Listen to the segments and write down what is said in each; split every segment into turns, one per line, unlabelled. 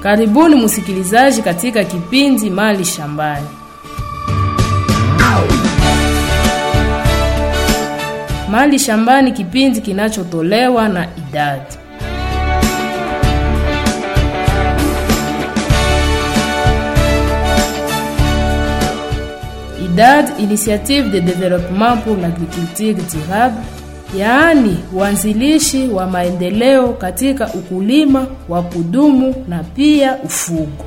Karibuni msikilizaji katika kipindi Mali Shambani. Mali Shambani, kipindi kinachotolewa na idadi IDAD, Initiative de Développement pour l'Agriculture Durable, yaani uanzilishi wa maendeleo katika ukulima wa kudumu na pia ufugo.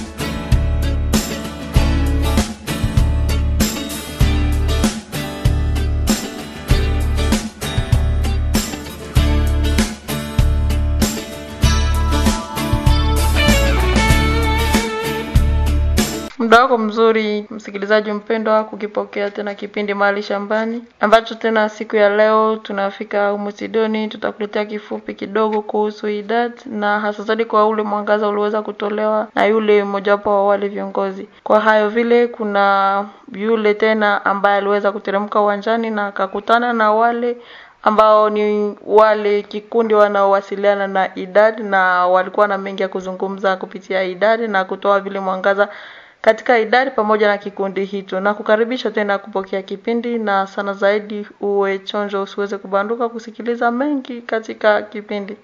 muda wako mzuri msikilizaji mpendwa kukipokea tena kipindi mahali shambani ambacho tena siku ya leo tunafika humu sidoni tutakuletea kifupi kidogo kuhusu idad na hasa zaidi kwa ule mwangaza ulioweza kutolewa na yule mmojawapo wa wale viongozi kwa hayo vile kuna yule tena ambaye aliweza kuteremka uwanjani na akakutana na wale ambao ni wale kikundi wanaowasiliana na idad na walikuwa na mengi ya kuzungumza kupitia idad na kutoa vile mwangaza katika idadi pamoja na kikundi hicho na kukaribisha tena kupokea kipindi na sana zaidi uwe chonjo usiweze kubanduka kusikiliza mengi katika kipindi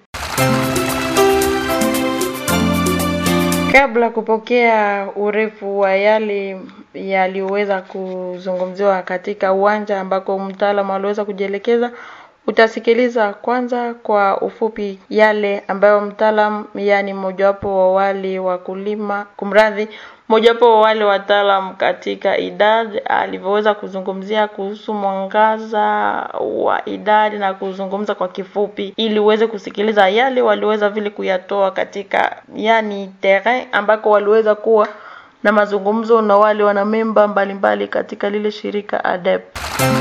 kabla kupokea urefu wa yale yaliyoweza kuzungumziwa katika uwanja ambako mtaalamu aliweza kujielekeza utasikiliza kwanza kwa ufupi yale ambayo mtaalam yani mmojawapo wa wale wakulima kumradhi mojawapo wa wale wataalam katika idadi alivyoweza kuzungumzia kuhusu mwangaza wa idadi na kuzungumza kwa kifupi ili uweze kusikiliza yale waliweza vile kuyatoa katika yani terrain ambako waliweza kuwa na mazungumzo na wale wanamemba mbalimbali katika lile shirika ADEP.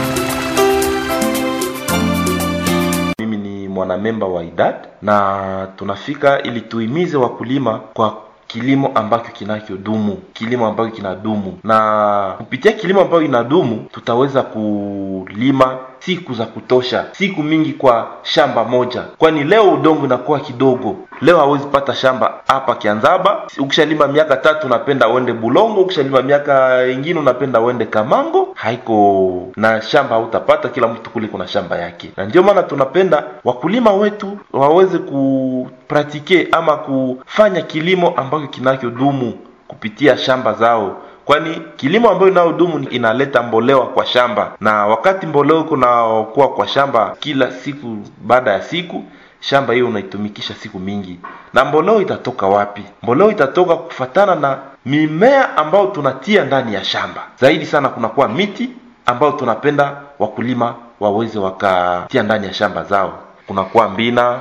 mimi ni mwanamemba wa idad na tunafika ili tuimize wakulima kwa kilimo ambacho kinachodumu kilimo ambacho kinadumu na kupitia kilimo ambacho inadumu tutaweza kulima siku za kutosha siku mingi kwa shamba moja kwani leo udongo inakuwa kidogo leo hawezi pata shamba hapa kianzaba ukishalima miaka tatu unapenda uende bulongo ukishalima miaka ingine unapenda uende kamango haiko na shamba hautapata kila mtu kule kuna shamba yake na ndio maana tunapenda wakulima wetu waweze kupratike ama kufanya kilimo ambacho kinachodumu kupitia shamba zao kwani kilimo ambayo inayodumu inaleta mbolewa kwa shamba na wakati mboleo kunakuwa kwa shamba kila siku baada ya siku shamba hiyo unaitumikisha siku mingi na mboleo itatoka wapi mboleo itatoka kufatana na mimea ambayo tunatia ndani ya shamba zaidi sana kunakuwa miti ambayo tunapenda wakulima waweze wakatia ndani ya shamba zao kunakuwa mbina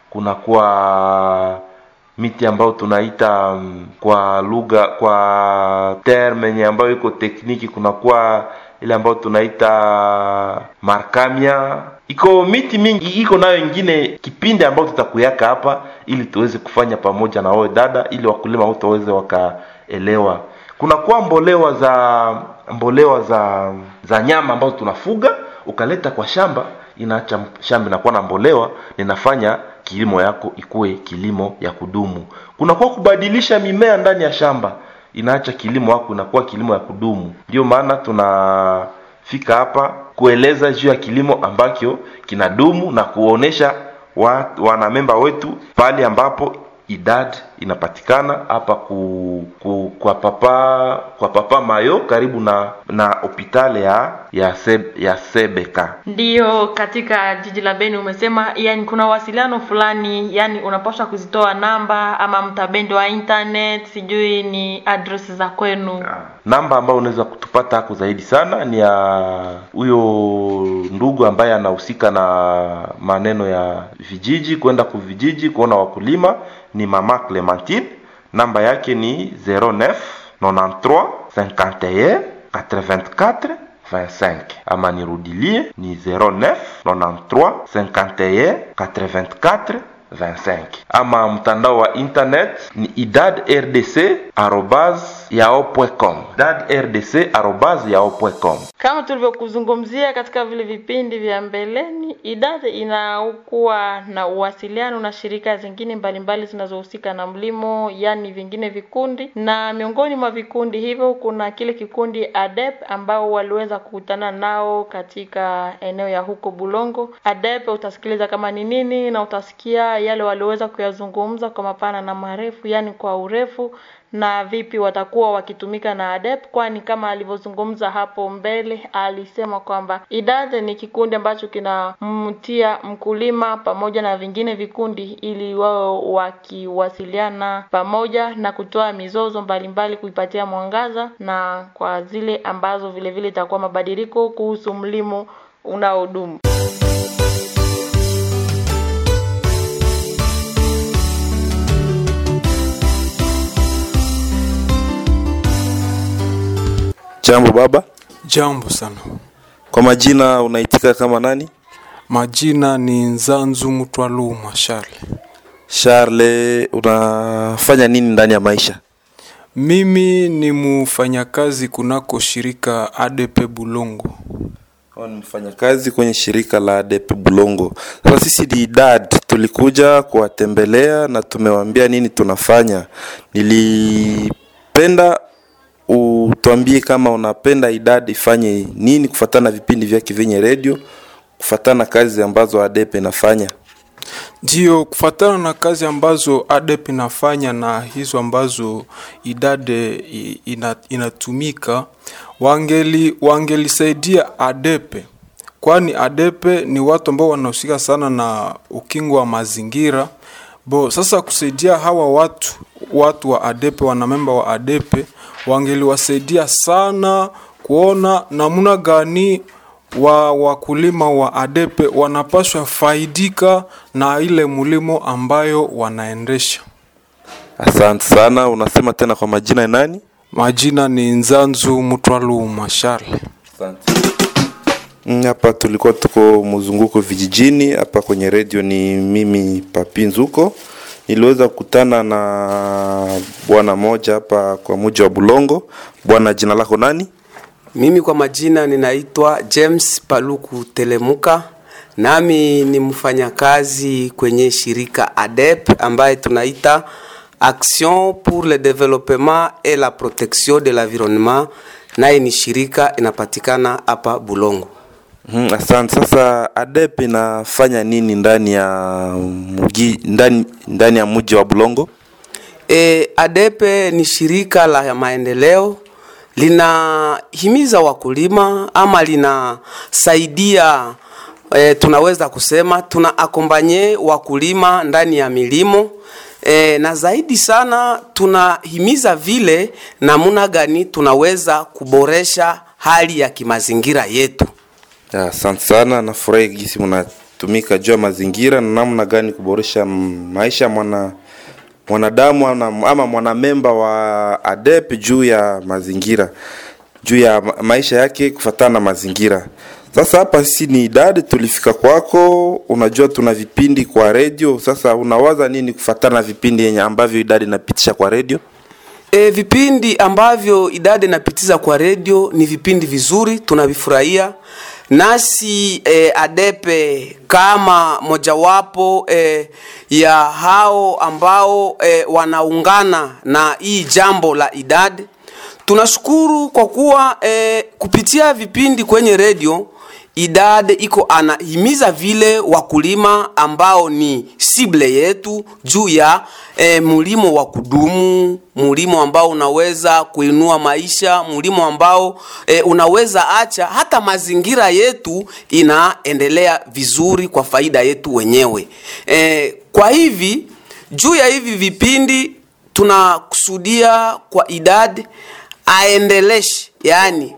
kunakuwa miti ambayo tunaita um, kwa lugha kwa terme yenye ambayo iko tekniki kunakuwa ile ambayo tunaita markamia iko miti mingi iko nayo ingine kipindi ambayo tutakuyaka hapa ili tuweze kufanya pamoja na wewe dada ili wakulima wote waweze wakaelewa kunakuwa mbolewa za mbolewa za za nyama ambazo tunafuga ukaleta kwa shamba inaacha shamba inakuwa na mbolewa ninafanya kilimo yako ikuwe kilimo ya kudumu kunakuwa kubadilisha mimea ndani ya shamba inaacha kilimo yako inakuwa kilimo ya kudumu ndio maana tunafika hapa kueleza juu ya kilimo ambacho kinadumu na kuonesha wa, wanamemba wetu pale ambapo idad inapatikana hapa ku, ku, kwa papa kwa papa mayo karibu na na hopitale ya ya, seb, ya sebeka
ndiyo katika jiji la beni umesema yani kuna wasiliano fulani yani unapaswa kuzitoa namba ama mtabendi wa internet sijui ni address za kwenu
namba ambayo unaweza kutupata hako zaidi sana ni ya huyo ndugu ambaye anahusika na maneno ya vijiji kwenda kuvijiji kuona wakulima ni mama clementine namba yake ni 09 93 51 84 25 ama nirudilie ni 09 93 51 84 25 ama mtandao wa internet ni idad rdc arobas yao.com idad rdc arobase yao.com
Kama tulivyokuzungumzia katika vile vipindi vya mbeleni, idadi inakuwa na uwasiliano na shirika zingine mbalimbali zinazohusika na mlimo, yani vingine vikundi, na miongoni mwa vikundi hivyo kuna kile kikundi ADEP ambao waliweza kukutana nao katika eneo ya huko Bulongo. ADEP utasikiliza kama ni nini na utasikia yale walioweza kuyazungumza kwa mapana na marefu, yani kwa urefu na vipi watakuwa wakitumika na ADEP, kwani kama alivyozungumza hapo mbele alisema kwamba idade ni kikundi ambacho kinamtia mkulima pamoja na vingine vikundi ili wao wakiwasiliana pamoja na kutoa mizozo mbalimbali kuipatia mwangaza na kwa zile ambazo vile vile itakuwa mabadiliko kuhusu mlimo unaodumu.
jambo baba
Jambo sana.
kwa majina unaitika kama nani
Majina ni Nzanzu Mutwaluma Charles.
charle unafanya nini ndani ya maisha
Mimi ni mfanyakazi kunako shirika ADP Bulongo.
Huyu ni mfanyakazi kwenye shirika la ADP Bulongo. Sasa sisi ni idad tulikuja kuwatembelea na tumewaambia nini tunafanya. Nilipenda utuambie kama unapenda idad ifanye nini kufatana na vipindi vyake vyenye redio, kufatana na kazi ambazo ADP inafanya.
Ndio kufatana na kazi ambazo ADP inafanya na hizo ambazo idade i- ina, inatumika wangeli wangelisaidia ADP kwani ADP ni watu ambao wanahusika sana na ukingo wa mazingira bo sasa kusaidia hawa watu watu wa ADP wanamemba wa ADP wangeliwasaidia sana kuona namna gani wa wakulima wa adepe wanapaswa faidika na ile mulimo ambayo wanaendesha.
Asante sana. Unasema tena kwa majina ya nani?
Majina ni Nzanzu Mutwaluma Charles.
Asante. Mm, Hapa tulikuwa tuko mzunguko vijijini. Hapa kwenye redio ni mimi Papi Nzuko. Niliweza kukutana na bwana moja hapa kwa muji wa Bulongo. Bwana, jina lako nani?
Mimi kwa majina ninaitwa James Paluku Telemuka, nami ni mfanyakazi kwenye shirika ADEP ambaye tunaita Action pour le développement et la protection de l'environnement, naye ni shirika inapatikana hapa Bulongo.
Hmm, asante. Sasa ADEP inafanya nini ndani ya mugi, ndani, ndani ya mji wa Bulongo?
E, ADEPE ni shirika la maendeleo linahimiza wakulima ama linasaidia e, tunaweza kusema tuna akombanye wakulima ndani ya milimo e, na zaidi sana tunahimiza vile namuna gani tunaweza kuboresha hali ya kimazingira yetu.
Ya, Asante sana, nafurahi jinsi mnatumika juu ya mazingira na namna gani kuboresha m- maisha ya mwana mwanadamu ama, ama mwanamemba wa ADEP juu ya mazingira juu ya ma- maisha yake kufatana na mazingira. Sasa hapa sisi ni idadi, tulifika kwako. Unajua tuna vipindi kwa redio. Sasa unawaza nini kufatana na vipindi yenye ambavyo idadi inapitisha kwa redio?
E, vipindi ambavyo idadi inapitiza kwa redio ni vipindi vizuri, tunavifurahia nasi e, adepe kama mojawapo e, ya hao ambao e, wanaungana na hii jambo la idadi tunashukuru kwa kuwa e, kupitia vipindi kwenye redio idade iko anahimiza vile wakulima ambao ni sible yetu juu ya e, mulimo wa kudumu, mulimo ambao unaweza kuinua maisha, mulimo ambao e, unaweza acha hata mazingira yetu inaendelea vizuri kwa faida yetu wenyewe. E, kwa hivi juu ya hivi vipindi tunakusudia kwa idadi aendeleshe, yani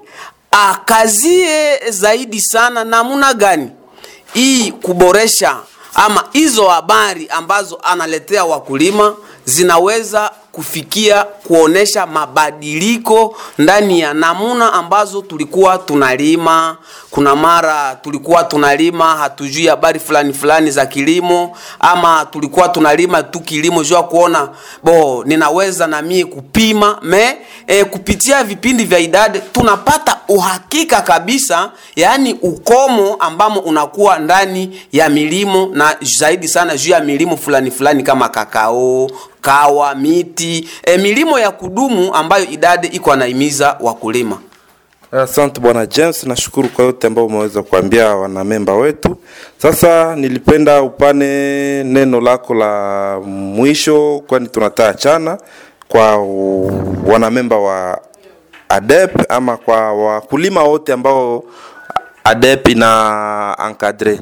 akazie zaidi sana namuna gani hii kuboresha ama hizo habari ambazo analetea wakulima zinaweza kufikia kuonesha mabadiliko ndani ya namuna ambazo tulikuwa tunalima. Kuna mara tulikuwa tunalima hatujui habari fulani fulani za kilimo, ama tulikuwa tunalima tu kilimo jua kuona bo ninaweza na mie kupima me e, kupitia vipindi vya idadi tunapata uhakika kabisa, yaani ukomo ambamo unakuwa ndani ya milimo na zaidi sana juu ya milimo fulani fulani kama kakao kawa miti e, milimo ya kudumu ambayo idadi iko anaimiza wakulima.
Asante bwana James, nashukuru kwa yote ambayo umeweza kuambia wanamemba wetu. Sasa nilipenda upane neno lako la mwisho, kwani tunataka chana kwa u- wanamemba wa ADEP ama kwa wakulima wote ambao ADEP ina encadre.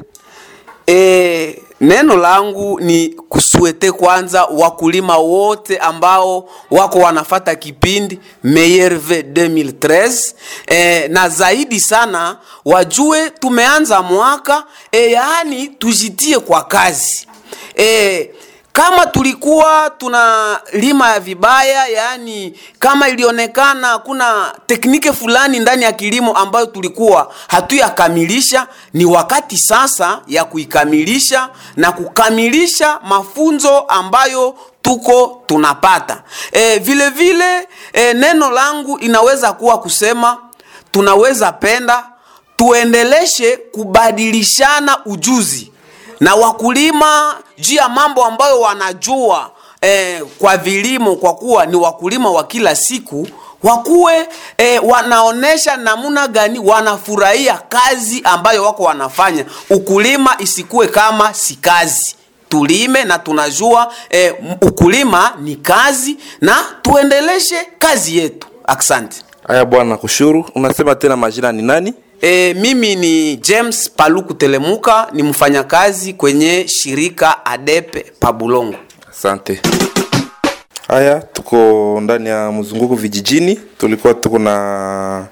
E, neno langu ni kusuete kwanza wakulima wote ambao wako wanafata kipindi Meyerve 2013 e, na zaidi sana wajue tumeanza mwaka e, yaani tujitie kwa kazi e, kama tulikuwa tuna lima ya vibaya, yaani kama ilionekana kuna teknike fulani ndani ya kilimo ambayo tulikuwa hatuyakamilisha, ni wakati sasa ya kuikamilisha na kukamilisha mafunzo ambayo tuko tunapata. E, vile vile e, neno langu inaweza kuwa kusema tunaweza penda tuendeleshe kubadilishana ujuzi na wakulima juu ya mambo ambayo wanajua eh, kwa vilimo, kwa kuwa ni wakulima wa kila siku wakuwe eh, wanaonesha namna gani wanafurahia kazi ambayo wako wanafanya. Ukulima isikuwe kama si kazi, tulime na tunajua eh, ukulima ni kazi na tuendeleshe kazi yetu. Asante.
Haya bwana, kushuru. Unasema tena majina ni nani?
E, mimi ni James Paluku Telemuka, ni mfanyakazi kwenye shirika ADEPE Pabulongo.
Asante. Haya, tuko ndani ya mzunguko vijijini, tulikuwa tuko na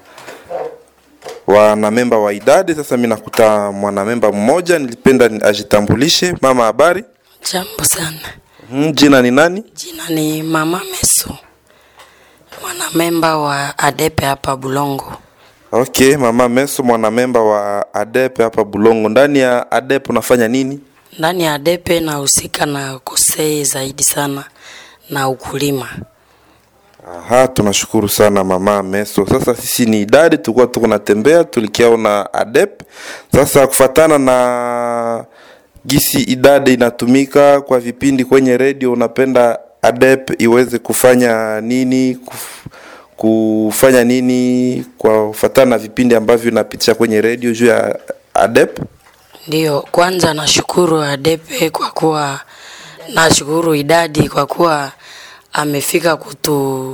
wanamemba wa idadi. Sasa mi nakuta mwanamemba mmoja, nilipenda ni- ajitambulishe. Mama, habari?
Jambo sana.
Hmm, jina ni nani?
Jina ni Mama Meso, mwanamemba wa ADEPE hapa Bulongo.
Okay, mama Meso, mwanamemba wa ADEP hapa Bulongo. Ndani ya ADEP unafanya nini?
Ndani ya ADEPE nahusika na kosei zaidi sana na ukulima.
Aha, tunashukuru sana mama Meso. Sasa sisi ni idadi, tulikuwa tuko natembea, tulikiaona ADEP. Sasa kufatana na gisi idadi inatumika kwa vipindi kwenye redio, unapenda ADEP iweze kufanya nini kuf, kufanya nini kwa kufatana na vipindi ambavyo inapitisha kwenye redio juu ya ADEP?
Ndiyo, kwanza nashukuru ADEPE kwa kuwa, nashukuru idadi kwa kuwa amefika kutu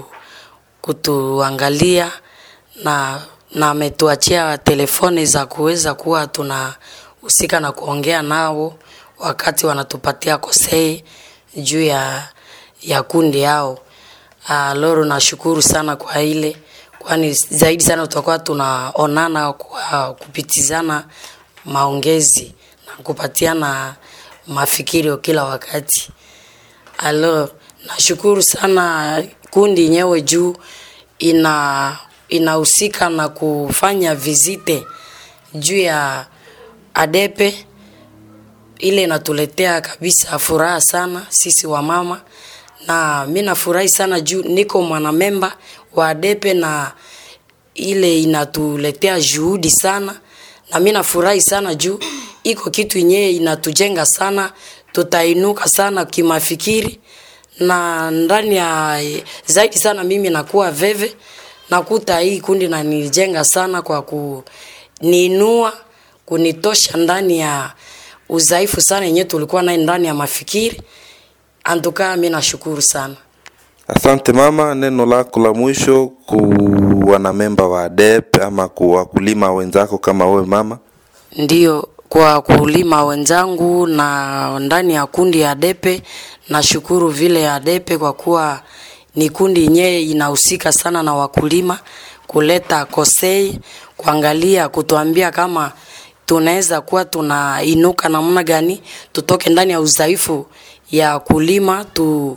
kutuangalia na na ametuachia telefoni za kuweza kuwa tunahusika na kuongea nao wakati wanatupatia kosei juu ya ya kundi yao. Uh, loro nashukuru sana kwa ile, kwani zaidi sana tutakuwa tunaonana kwa kupitizana maongezi na kupatiana mafikirio kila wakati. Alo, nashukuru sana kundi yenyewe juu ina inahusika na kufanya vizite juu ya ADEPE ile inatuletea kabisa furaha sana sisi wamama, na mi nafurahi sana juu niko mwanamemba wa ADEPE na ile inatuletea juhudi sana, na mi nafurahi sana juu iko kitu yenyewe inatujenga sana, tutainuka sana kimafikiri na ndani ya zaidi sana mimi nakuwa veve nakuta hii kundi nanijenga sana kwa kuniinua kunitosha ndani ya udhaifu sana yenyewe tulikuwa naye ndani ya mafikiri antukaa mi nashukuru sana
Asante mama, neno lako la mwisho ku wanamemba wa ADEP ama ku wakulima wenzako kama wewe mama.
ndio kwa kulima wenzangu na ndani ya kundi ya depe nashukuru vile ya depe kwa kuwa ni kundi yenyewe inahusika sana na wakulima kuleta kosei kuangalia kutuambia kama tunaweza kuwa tunainuka namna gani tutoke ndani ya udhaifu ya kulima tu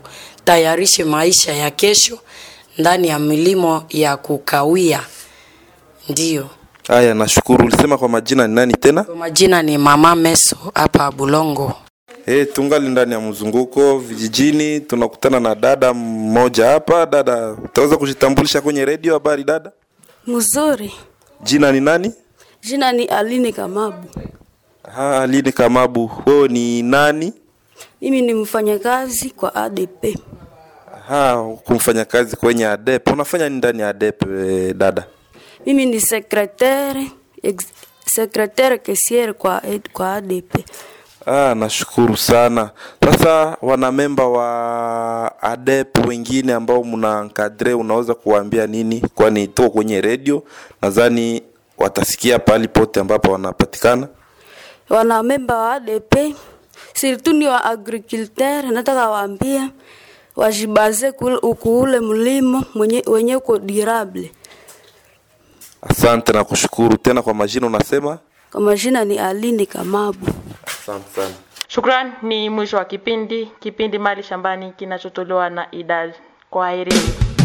watayarishe maisha ya kesho ndani ya milimo ya kukawia. Ndiyo,
Haya, nashukuru. Ulisema kwa majina ni nani tena?
kwa majina ni Mama Meso hapa Bulongo.
Hey, tungali ndani ya mzunguko vijijini, tunakutana na dada mmoja hapa. Dada, utaweza kujitambulisha kwenye redio? Habari dada,
Mzuri.
jina ni nani?
Jina ni Aline Kamabu.
Ha, Aline Kamabu, wewe ni nani?
Mimi ni mfanyakazi kwa ADP.
Ha, kumfanya kazi kwenye ADEP. Unafanya nini ndani ya ADEP eh, dada?
Mimi ni secretaire ex, secretaire caissière kwa ed- kwa ADP.
Ah, nashukuru sana. Sasa wanamemba wa ADEP wengine ambao mna nkadre, unaweza kuwaambia nini? Kwani tuko kwenye redio, nadhani watasikia pahali pote ambapo wanapatikana.
Wanamemba wa ADP surtout ni wa agriculteur, nataka waambie wajibaze kul- kuule mlimo mwenye wenye uko durable.
Asante na kushukuru tena. Kwa majina unasema?
Kwa majina ni Aline Kamabu.
Asante sana.
Shukran, ni mwisho wa kipindi kipindi Mali Shambani kinachotolewa na IDAD. Kwaherini.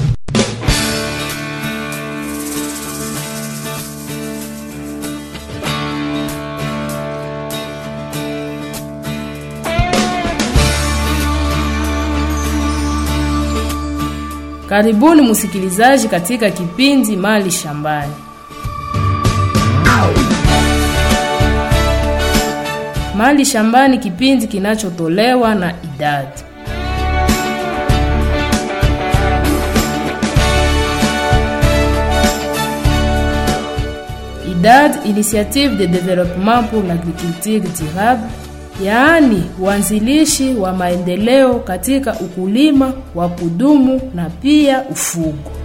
Karibuni msikilizaji katika kipindi Mali Shambani. Mali Shambani, kipindi kinachotolewa na idadi IDAD, Initiative de Développement pour l'Agriculture Durable, yaani uanzilishi wa maendeleo katika ukulima wa kudumu na pia ufugo.